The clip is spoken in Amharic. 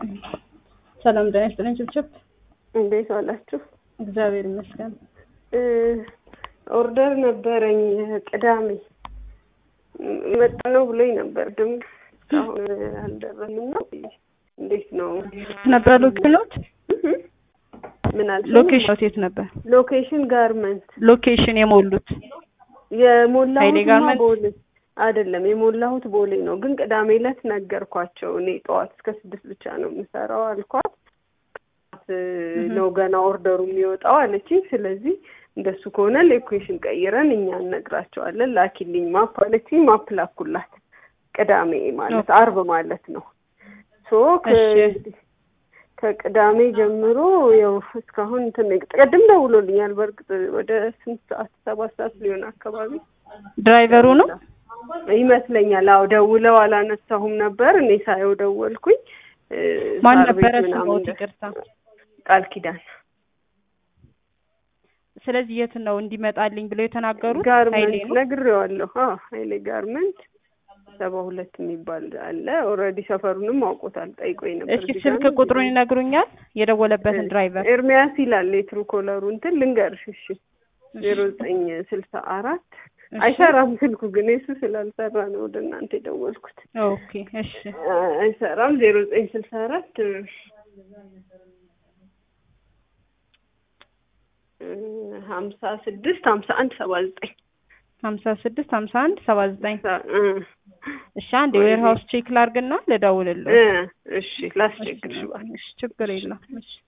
ሰላም ጤና ይስጥልኝ ችብችብ እንዴት ዋላችሁ? እግዚአብሔር ይመስገን። ኦርደር ነበረኝ ቅዳሜ መጣ ነው ብሎኝ ነበር፣ ግን እስካሁን አልደረስንም ነው። እንዴት ነው ነበር ሎኬሽኖት ምን አልሽ? ሎኬሽን የት ነበር? ሎኬሽን ጋርመንት ሎኬሽን የሞሉት ኃይሌ የሞላሁት ጋርመንት? ቦሌ አይደለም የሞላሁት ቦሌ ነው። ግን ቅዳሜ ዕለት ነገርኳቸው እኔ ጠዋት እስከ ስድስት ብቻ ነው የምሰራው አልኳት። ነው ገና ኦርደሩ የሚወጣው አለችኝ። ስለዚህ እንደሱ ከሆነ ሎኬሽን ቀይረን እኛ እነግራቸዋለን ላኪልኝ ማፕ አለችኝ። ማፕ ላኩላት። ቅዳሜ ማለት አርብ ማለት ነው። ሶ እሺ። ከቅዳሜ ጀምሮ ያው እስካሁን እንትን ቅድም ደውሎልኛል። በእርግጥ ወደ ስንት ሰዓት ሰባት ሰዓት ሊሆን አካባቢ ድራይቨሩ ነው። ይመስለኛል። አዎ ደውለው አላነሳሁም ነበር። እኔ ሳየው ደወልኩኝ። እ፣ ማን ሳር ቤት ነበረ ምናምን ስሞት? ደ- ይቅርታ። ቃል ኪዳን ስለዚህ የት ነው እንዲመጣልኝ ብለው የተናገሩት? ኃይሌ ጋርመንት ነው። ነግሬዋለሁ። አዎ ኃይሌ ጋርመንት ሰባ ሁለት የሚባል አለ። ኦልሬዲ ሰፈሩንም አውቆታል። ጠይቆኝ ነበር። እስኪ እዚህ ስልክ ጋር ነው። ቁጥሩን ይነግሩኛል? የደወለበትን ድራይቨር ኤርሚያስ ይላል የትሩ ኮለሩ እንትን ልንገርሽ። እሺ ዜሮ ዘጠኝ ስልሳ አራት እሺ። አይሰራም ስልኩ ግን የሱ ስላልሰራ ነው ወደ እናንተ የደወልኩት። ኦኬ እሺ። አይሰራም ዜሮ ዘጠኝ ስልሳ አራት ሀምሳ ስድስት ሀምሳ አንድ ሰባ ዘጠኝ ሀምሳ ስድስት ሀምሳ አንድ ሰባ ዘጠኝ እ እሺ። አንድ የዌር ሀውስ ቼክ ላርግና ልደውልልህ። እ እሺ ላስቸግርሽ እባክሽ። እሺ፣ ችግር የለም። እሺ